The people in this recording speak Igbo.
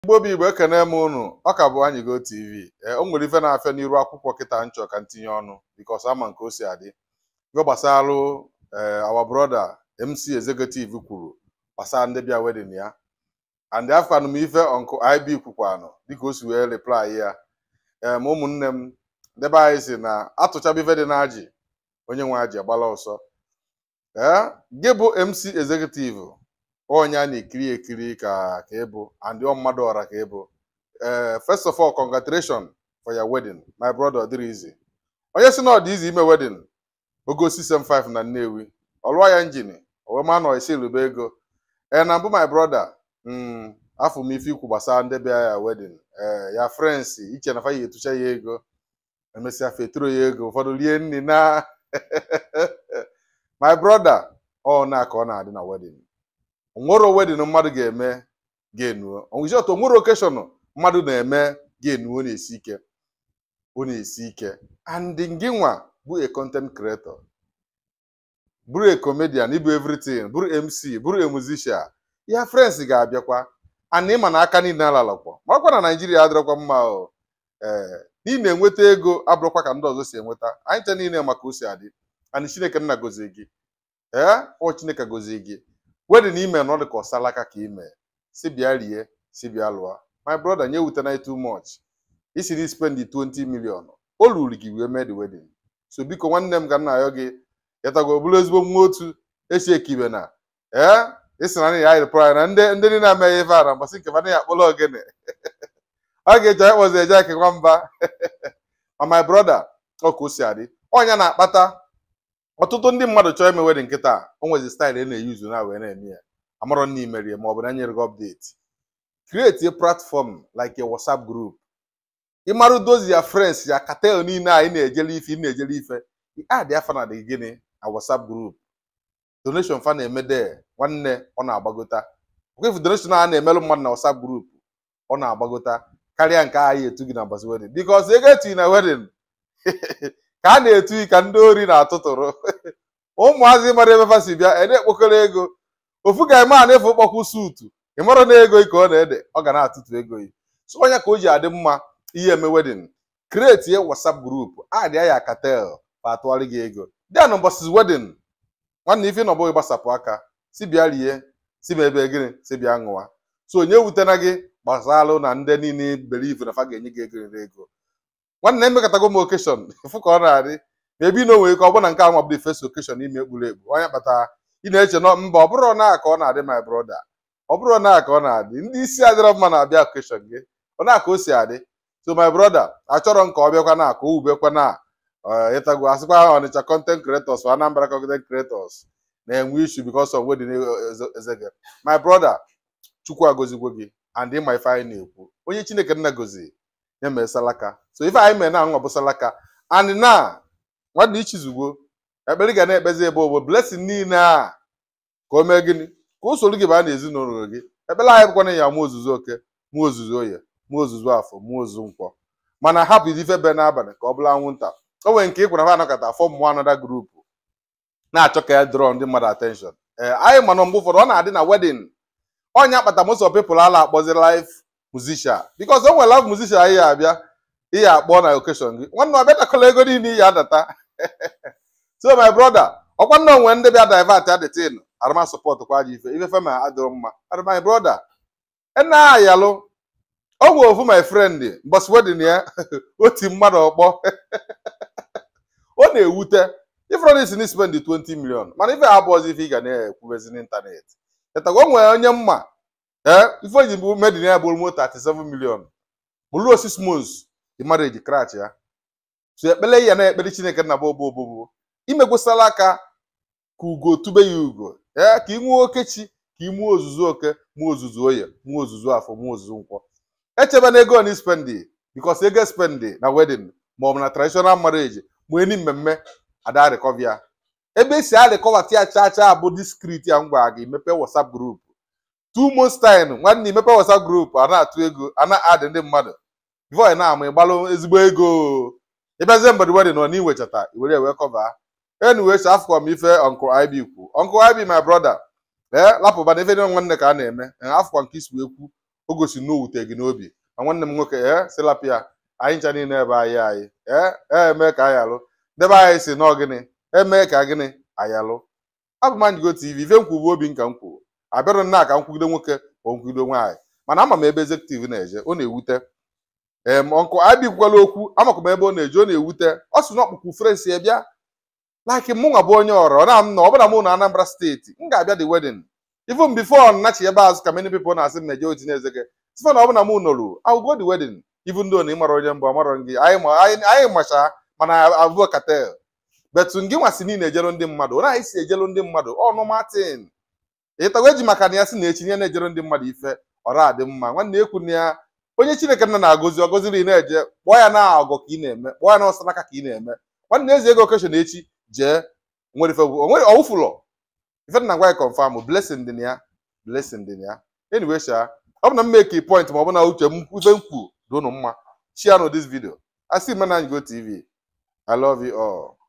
Igbo bụ Igbo ekene m unu ọ ka bụ Anyịgo TV ee o nwere ife na-afịa n'iru akwụkwọ kịta nchọ ka ntinye ọnụ bikos ama nke o si adị ife gbasalụ ee our brother MC Executive kwuru gbasara ndị bịa wedin ya and afkwanụ m ife ọnkụ IB kwukwanụ dịka o si wee reply ya ee ma ụmụnne m ndebe anyị si na atụchaba ife dị na ajị onye nwe ajị agbala ọsọ ee gị bụ MC Executive onye a na-ekiri ekiri ka ka ịbụ and ọ mmadụ ọra ka ịbụ ee first of all congratulations for your wedding my brother ọ dịrị izi onye si na ọ dị izi ime wedding ogo 675 na Nnewi ọlụwa ya njin owema nọ isi elube ego ee na mbụ my brother mm, afọ m ife ikwu gbasara ndị bịa ya wedding ee ya friends iche na fa ya etucha ya ego emesịa feturo ya ego ụfọdụ rie nri na my brother ọ na ka ọ na-adị na wedding onwere wedin mmadụ ga-eme ga-enuo onwezi otu onwere okeshọn mmadụ na-eme ga-enuo na-esi ike ọ na-esi ike and gị nwa bụ a content creator bụrụ a comedian ịbụ everything bụrụ MC bụrụ a musician ya friends ga-abịakwa and ịma na aka niile alalakwa marakwa na Naijiria adịrọkwa mma o ee ị na-enweta ego abụrụkwa ka ndị ọzọ si enweta anyị ncha niile maka o si adị and Chineke nna gozie gị ee ọ Chineke gozie gị wedin ime na ọ dị ka ọsalaka ka ime si bịa rie si bịa lụọ my brother nye wutena too much isi na spend 20 million o luru gị wee mee the wedding so biko nwanne m ka m na-ayọ gị yatago bụrụ ezigbo nwa otu esi ekibe na ee isi na ya ayịrịpụrụ na ndị ndị niile ameghị ife a na mbọsị nke fana ya akpọrọ ogene ọ ga-eji anyị kpọzi eje ake nwamba ma my brother ọ ka o si adị ọnya na-akpata ọtụtụ ndị mmadụ chọọ ime wedin nkịta o nwezi staịlụ ị na-eyuzu na wee na-eme ya amarọ na imerie ma ọ bụ na nyere gị update create a platform like a WhatsApp group ịmarụ dozi ya friends ya katel niile a ị na-ejele ife ị na-ejele ife adị afa na dị gịnị na WhatsApp group donation fa na-eme de nwanne ọ na-agbagota okwefu donation a na-emelụ mmadụ na WhatsApp group ọ na-agbagota karịa nke anyị etu gị na mbọsị wedin because ego etu na wedin ka a na-etu ka ndị ori na-atụtụrụ ụmụazị mara ebe fa si bịa ede ekpokọrọ ego ofu ga eme a na-efu kpọkwu suutu ị mara na ego ka ọ na-ede ọ ga na-atụtụ ego yi so onye ka o ji adị mma ihe eme wedin kreti WhatsApp grupu adịa ya katel ma atụgharị gị ego bịa na mbọsị wedin nwanne ife na ọbụghị gbasapụ aka si bịa rie si ma ebe gịnị si bịa ṅụwa so onye wutena gị gbasalụ na ndị niile believe na fa ga-enye gị ego ego nwanne emekọtago m okeshọn fụ ka ọ na-adị ma ebe ị na onwe ka ọ bụ na nke ahụ mabụrụ fes okeshọn ime ekpuru ekpu onye kpatara ị na-eche nọ mba ọ bụrụ na ka ọ na-adị my brother ọ bụrụ na ka ọ na-adị ndị isi adịrọ mma na-abịa okeshọn gị ọ na ka o si adị so my brother achọrọ m ka ọ bịakwa na ka o wubekwa na ịtago asịkwa ọnịcha content creators or Anambra content creators na-enwe issue because of wedding ezege my brother chukwu agozigwo gị and ịma ife anyị na-ekwu onye chineke nna gozi ya mee salaka so ife anyị mee na anwa bụ salaka and na nwanne ichizugbo ekpere ga na-ekpezi ebe obo blessing niile a ka o mee gịnị ka o soro gị baa na ezinụlọ gị ekpere anyị bụkwana ya mụ ozuzu oke mụ ozuzu oye mụ ozuzu afọ mụ ozuzu nkwọ mana hapụ ife be n'abalị ka ọ bụla anwụnta o nwere nke ịkwara ha anọkọta afọ mmụọ anọda grupu na-achọ ka ya drọ ndị mmadụ attention ee anyị mana mgbe ụfọdụ ọ na-adị na wedin onye akpata most of people ala akpọzi live musician because o nwere live musician anyị abịa ihe akpọ na occasion gị nwanne ọbịa dakọla ego niile iyi adata so my brother ọkwa nna onwe ndị bịa divert adịtin arụma support kwa aja ife ife fema adịrọ mma and my brother ena ayalụ o nwe ofu my friend mbọsị wedin ya oti mmadụ ọkpọ ọ na-ewute ifrodis ni spend 20 million mana ife abụọzi ife ị ga na-ekwubezi n'ịntanetị chetago o nwere onye mma ee ife oji bụ medin ya bụrụ moto 37 million bụrụ osisi mos the marriage crash ya so ekpele ya na ekpere chineke na bobo obobo imegwesala aka ka ugo tube ya ugo ee ka ị nwee okechi ka ị mụọ ozuzu oke mụọ ozuzu oye mụọ ozuzu afọ mụọ ozuzu nkwọ echebe na ego na spendi bikos ego spendi na wedin ma ọ bụ na traditional marriage ma eni mmemme ada rekọvia ebe esi arịkọva tia cha cha bụ diskrit ya ngwa gị mepe whatsapp group two months time nwanne imepe whatsapp group a na-atụ ego a na-adị ndị mmadụ voy na-ama ịgbalụ ezigbo ego ịbịazie mgbede wedin nọ n'iwechata iwere ewe kọva anyway so afọ m ife uncle ib kwu uncle ib my brother ee lapụba na ife dị nwanne ka a na-eme afọ nke isi wee kwu o gosi na o wute gị n'obi ma nwanne m nwoke ee silapia anyị ncha niile ebe anyị anyị ee eme ka anyị alụ debe anyị si nọọ gịnị eme ka gịnị anyị alụ abụ m Anjigo TV ife m kwubu obi nka m kwuru abịarụ nna ka m kwugide nwoke ma nkwugide nwaanyị mana ama m ebe executive na-eje ọ na-ewute em ọnkụ abịkwala okwu amakwa m ebe ọ na-eje ọ na-ewute ọ sị na ọkpụkpụ frens ya bịa laki mụ nwa bụ onye ọrọ na m na ọbụna mụ na Anambra steeti m ga-abịa the wedding even before nnachi ebe azụ ka many people na-asị m na-eje otinye eze gị site na ọbụna mụ nọrụ I will go the wedding even though na ị mara onye mbụ amarọ gị anyị ma- anyị anyị macha mana abụọ katel betu ngị nwasị niile ejelu ndị mmadụ na anyị si ejelu ndị mmadụ ọnụ matin ịtawa eji maka na ya si na echi nye na-ejere ndị mmadụ ife ọra adị mma nwanne ekwu na ya onye chineke nna na-agọzi ọgọziri ị na-eje kpọọ ya na ọgọ ka ị na-eme kpọọ ya na ọsọ n'aka ka ị na-eme nwanne eze ego okeshọn echi jee nwere ife onwere ọwụfụlọ ife nna gwa ya confam blessing dị na ya blessing dị na ya anyway sha ọ bụ na m make point ma ọ bụ na uche m ife m kwu dị unu mma share no this video I see Anjigo TV I love you all